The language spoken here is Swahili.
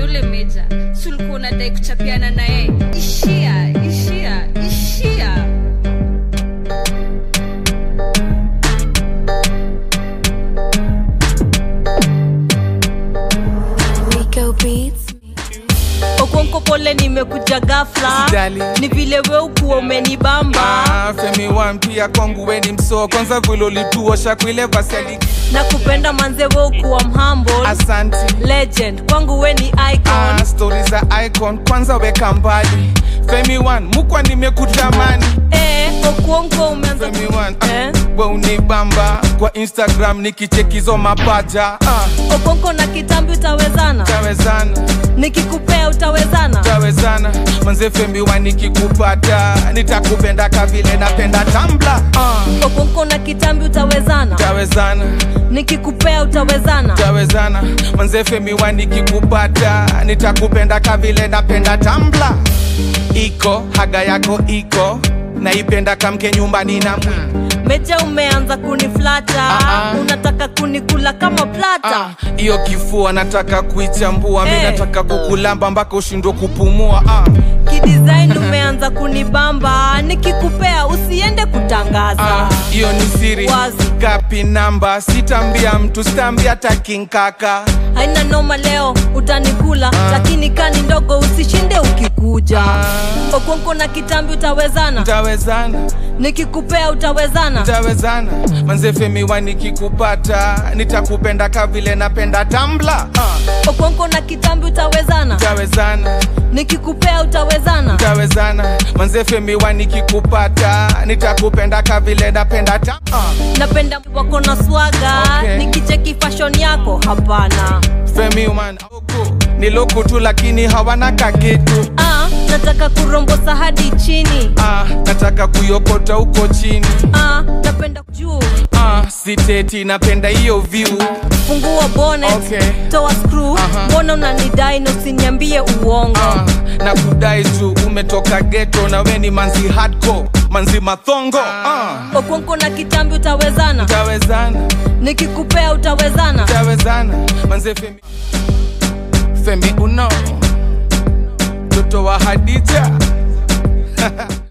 niambia ule meja si ulikuwa unadai kuchapiana na yeye ishia ishia ishia Rico Beats. okonko pole nimekuja gafla Usijali. ni vile we ukuwa umenibamba Ah, femi wan pia kwangu weni msoo kwanza vile ulituosha kuile vaseli na kupenda manze we ukuwa mhumble asanti legend kwangu we ni icon ah, stori za icon kwanza weka mbali femi wan mukwa nimekutamani eh, okuonko umeanza femi wan eh? ah, we unibamba kwa instagram nikichekizo mapaja ah, okonko na kitambi utawezana tawezana nikikupea utawezana tawezana manze femi wan nikikupata nitakupenda kavile napenda tambla ah, okonko na kitambi utawezana tawezana nikikupea utawezana tawezana manze femi wan nikikupata nitakupenda kavile napenda tambla iko haga yako iko naipenda kamke nyumbani na mwi meja umeanza kuniflata Ah, ah. unataka kunikula kama plata Ah, hiyo kifua nataka kuichambua mi Eh. nataka kukulamba mpaka ushindwe kupumua ah, kidesign umeanza kunibamba nikikupea usiende kutangaza ah, hiyo ni siri Wazi. gapi namba sitambia mtu sitambia takinkaka haina noma leo utanikula lakini kani ndogo usishinde ukikuja Ah. okonko na kitambi utawezana tawezana nikikupea utawezana tawezana manze femi wa nikikupata nitakupenda kavile napenda tambla ah, okonko na kitambi utawezana tawezana nikikupea utawezana tawezana manze femi wa nikikupata nitakupenda kavile napenda ta ah, napenda wako na swaga Okay. nikicheki fashion yako hapana femi man ni loko tu lakini hawana kakitu ah, nataka kurombosa hadi chini ah, nataka kuyokota huko chini ah, napenda juu ah, siteti napenda hiyo view fungua bonnet Okay. toa screw Aha. mbona unanidai na usiniambie uongo ah, na kudai tu umetoka geto na we ni manzi hardcore manzi mathongo ah, okonko na kitambi utawezana tawezana nikikupea utawezana tawezana manze femi femi uno mtoto wa hadija